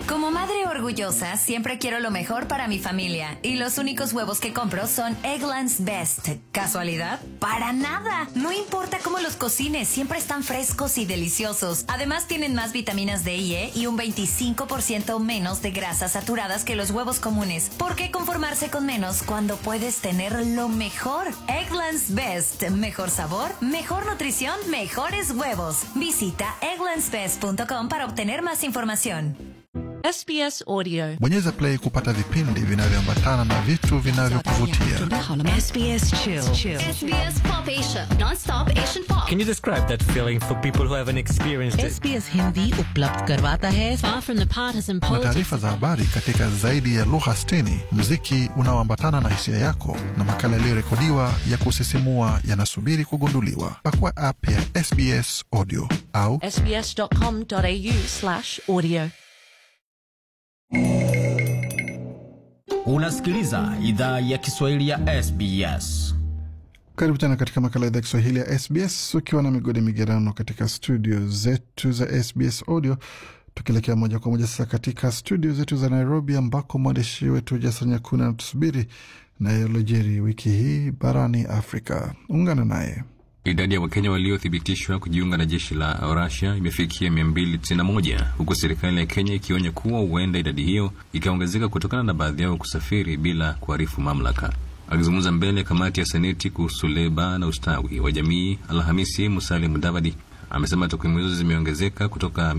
Como madre orgullosa, siempre quiero lo mejor para mi familia. Y los únicos huevos que compro son Eggland's Best. ¿Casualidad? Para nada. No importa cómo los cocines, siempre están frescos y deliciosos. Además, tienen más vitaminas D y E y un 25% menos de grasas saturadas que los huevos comunes. ¿Por qué conformarse con menos cuando puedes tener lo mejor? Eggland's Best. Mejor sabor, mejor nutrición, mejores huevos. Visita egglandsbest.com para obtener más información. SBS Audio. Bonyeza play kupata vipindi vinavyoambatana na vitu vinavyokuvutia. SBS Chill. SBS Pop Asia, non-stop Asian pop. Can you describe that feeling for people who haven't experienced it? SBS Hindi उपलब्ध करवाता है Far from the partisan Na politics. taarifa za habari katika zaidi ya lugha 60, muziki unaoambatana na hisia yako na makala yaliyorekodiwa ya kusisimua yanasubiri kugunduliwa. Pakua app ya SBS Audio au sbs.com.au slash audio. Unasikiliza idhaa ya Kiswahili ya SBS. Karibu tena katika makala ya idhaa ya Kiswahili ya SBS ukiwa na migodi migerano katika studio zetu za SBS Audio, tukielekea moja kwa moja sasa katika studio zetu za Nairobi ambako mwandishi wetu Jason Nyakuna anatusubiri na yalojiri wiki hii barani Afrika. Ungana naye. Idadi ya Wakenya waliothibitishwa kujiunga na jeshi la Russia imefikia 291 huku serikali ya Kenya ikionya kuwa huenda idadi hiyo ikaongezeka kutokana na baadhi yao kusafiri bila kuarifu mamlaka. Akizungumza mbele ya kamati ya Seneti kuhusu leba na ustawi wa jamii Alhamisi, Musalia Mudavadi amesema takwimu hizo zimeongezeka kutoka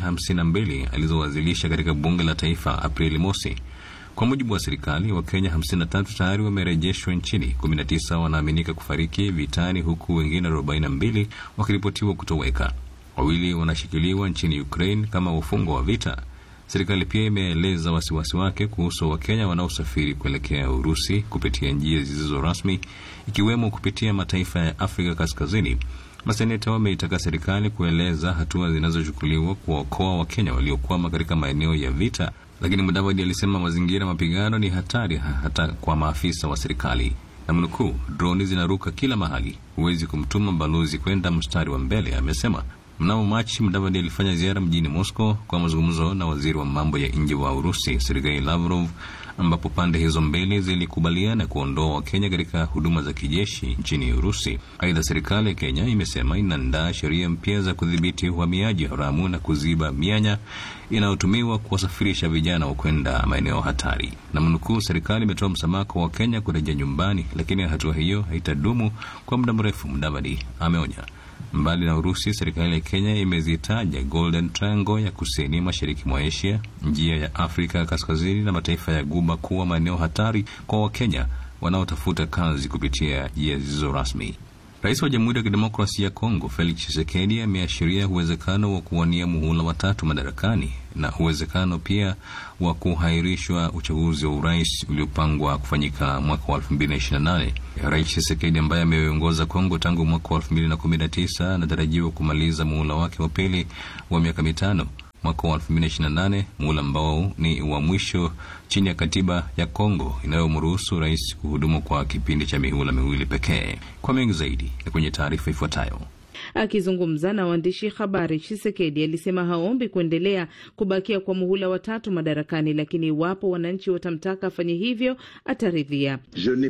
252 alizowasilisha katika bunge la taifa Aprili mosi. Kwa mujibu wa serikali, Wakenya 53 tayari wamerejeshwa nchini, 19 wanaaminika kufariki vitani, huku wengine 42 wakiripotiwa kutoweka. Wawili wanashikiliwa nchini Ukraine kama wafungwa wa vita. Serikali pia imeeleza wasiwasi wake kuhusu Wakenya wanaosafiri kuelekea Urusi kupitia njia zisizo rasmi, ikiwemo kupitia mataifa ya Afrika Kaskazini. Maseneta wameitaka serikali kueleza hatua zinazochukuliwa kuwaokoa Wakenya waliokwama katika maeneo ya vita, lakini Mudavadi alisema mazingira ya mapigano ni hatari ha- hata kwa maafisa wa serikali. Namnukuu, droni zinaruka kila mahali, huwezi kumtuma balozi kwenda mstari wa mbele, amesema. Mnamo Machi, Mudavadi alifanya ziara mjini Moscow kwa mazungumzo na waziri wa mambo ya nje wa Urusi Sergei Lavrov, ambapo pande hizo mbili zilikubaliana kuondoa Wakenya katika huduma za kijeshi nchini Urusi. Aidha, serikali ya Kenya imesema inaandaa sheria mpya za kudhibiti uhamiaji haramu na kuziba mianya inayotumiwa kuwasafirisha vijana wa kwenda maeneo hatari. Na mnukuu, serikali imetoa msamaha kwa Wakenya kurejea nyumbani, lakini hatua hiyo haitadumu kwa muda mrefu, Mudavadi ameonya. Mbali na Urusi, serikali ya Kenya imezitaja Golden Triangle ya kusini mashariki mwa Asia, njia ya Afrika kaskazini na mataifa ya Guba kuwa maeneo hatari kwa Wakenya wanaotafuta kazi kupitia njia zisizo rasmi. Rais wa Jamhuri ya Kidemokrasia ya Kongo Felix Tshisekedi ameashiria uwezekano wa kuwania muhula watatu madarakani na uwezekano pia wa kuhairishwa uchaguzi wa urais uliopangwa kufanyika mwaka wa 2028. Rais Tshisekedi ambaye ameongoza Kongo tangu mwaka wa 2019 anatarajiwa kumaliza muhula wake wa pili wa miaka mitano mwaka wa 2028, muhula ambao ni wa mwisho chini ya katiba ya Kongo inayomruhusu rais kuhudumu kwa kipindi cha mihula miwili pekee. Kwa mengi zaidi ni kwenye taarifa ifuatayo. Akizungumza na waandishi habari, Chisekedi alisema haombi kuendelea kubakia kwa muhula watatu madarakani, lakini iwapo wananchi watamtaka afanye hivyo ataridhia.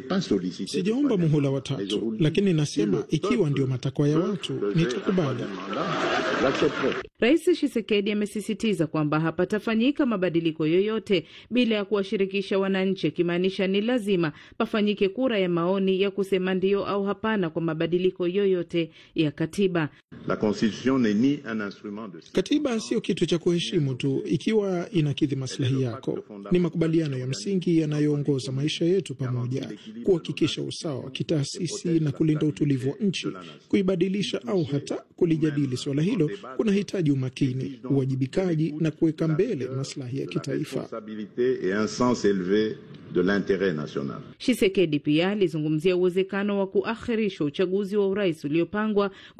Sijaomba muhula watatu, lakini nasema ikiwa ndio matakwa ya watu nitakubali. Rais Chisekedi amesisitiza kwamba hapatafanyika mabadiliko yoyote bila ya kuwashirikisha wananchi, akimaanisha ni lazima pafanyike kura ya maoni ya kusema ndio au hapana kwa mabadiliko yoyote ya katiba. Katiba sio kitu cha kuheshimu tu ikiwa inakidhi maslahi yako. Ni makubaliano ya msingi yanayoongoza maisha yetu pamoja, kuhakikisha usawa wa kitaasisi na kulinda utulivu wa nchi. Kuibadilisha au hata kulijadili suala hilo kunahitaji umakini, uwajibikaji na kuweka mbele maslahi ya kitaifa. Shisekedi pia alizungumzia uwezekano wa kuakhirishwa uchaguzi wa urais uliopangwa kufanyika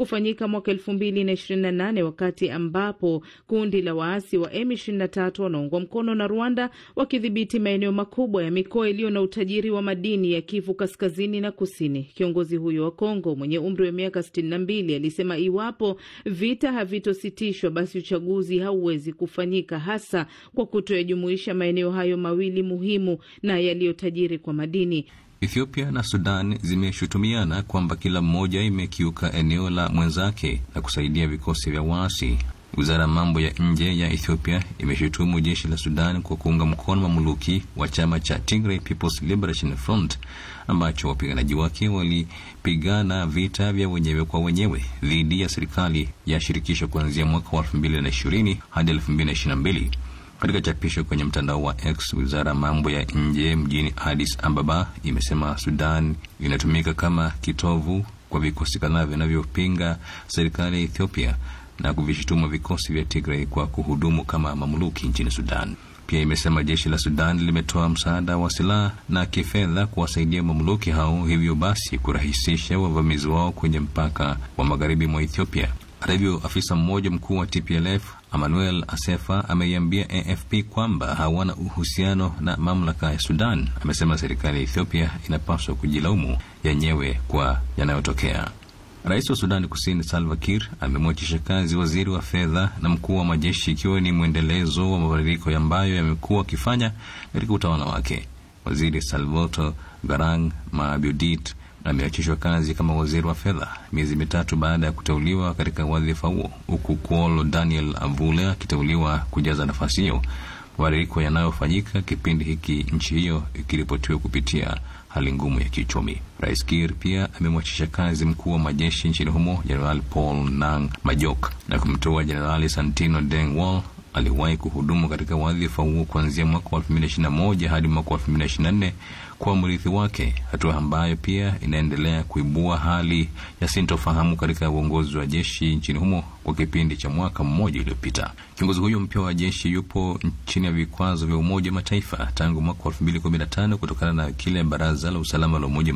kufanyika mwaka elfu mbili na ishirini na nane wakati ambapo kundi la waasi wa M23 wanaungwa mkono na Rwanda wakidhibiti maeneo makubwa ya mikoa iliyo na utajiri wa madini ya Kivu kaskazini na kusini. Kiongozi huyo wa Kongo mwenye umri wa miaka 62 alisema iwapo vita havitositishwa, basi uchaguzi hauwezi kufanyika, hasa kwa kutoyajumuisha maeneo hayo mawili muhimu na yaliyotajiri kwa madini. Ethiopia na Sudan zimeshutumiana kwamba kila mmoja imekiuka eneo la mwenzake na kusaidia vikosi vya waasi. Wizara ya mambo ya nje ya Ethiopia imeshutumu jeshi la Sudan kwa kuunga mkono mamluki wa chama cha Tigray People's Liberation Front ambacho wapiganaji wake walipigana vita vya wenyewe kwa wenyewe dhidi ya serikali ya shirikisho kuanzia mwaka wa 2020 hadi 2022. Katika chapisho kwenye mtandao wa X, wizara ya mambo ya nje mjini Addis Ababa imesema Sudan inatumika kama kitovu kwa vikosi kadhaa vinavyopinga serikali ya Ethiopia na kuvishituma vikosi vya Tigray kwa kuhudumu kama mamluki nchini Sudan. Pia imesema jeshi la Sudan limetoa msaada wa silaha na kifedha kuwasaidia mamluki hao, hivyo basi kurahisisha wavamizi wao kwenye mpaka wa magharibi mwa Ethiopia. Hata hivyo, afisa mmoja mkuu wa TPLF Emmanuel Asefa ameiambia AFP kwamba hawana uhusiano na mamlaka ya Sudan. Amesema serikali ya Ethiopia inapaswa kujilaumu yenyewe kwa yanayotokea. Rais wa Sudani Kusini Salva Kiir amemwachisha kazi waziri wa fedha na mkuu wa majeshi, ikiwa ni mwendelezo wa mabadiliko ambayo yamekuwa akifanya katika utawala wake. Waziri Salvatore Garang Mabiodit ameachishwa kazi kama waziri wa fedha miezi mitatu baada ya kuteuliwa katika wadhifa huo, huku Kuolo Daniel Avule akiteuliwa kujaza nafasi hiyo. Mabadiliko yanayofanyika kipindi hiki nchi hiyo ikiripotiwa kupitia hali ngumu ya kiuchumi. Rais Kiir pia amemwachisha kazi mkuu wa majeshi nchini humo Jenerali Paul Nang Majok na kumteua Jenerali Santino Deng Wall aliwahi kuhudumu katika wadhifa huo kuanzia mwaka wa 2021 hadi mwaka wa 2024 kwa mrithi wake, hatua ambayo pia inaendelea kuibua hali ya sintofahamu katika uongozi wa jeshi nchini humo kwa kipindi cha mwaka mmoja uliopita. Kiongozi huyo mpya wa jeshi yupo chini ya vikwazo vya Umoja Mataifa tangu mwaka wa 2015 kutokana na kile Baraza la Usalama la Umoja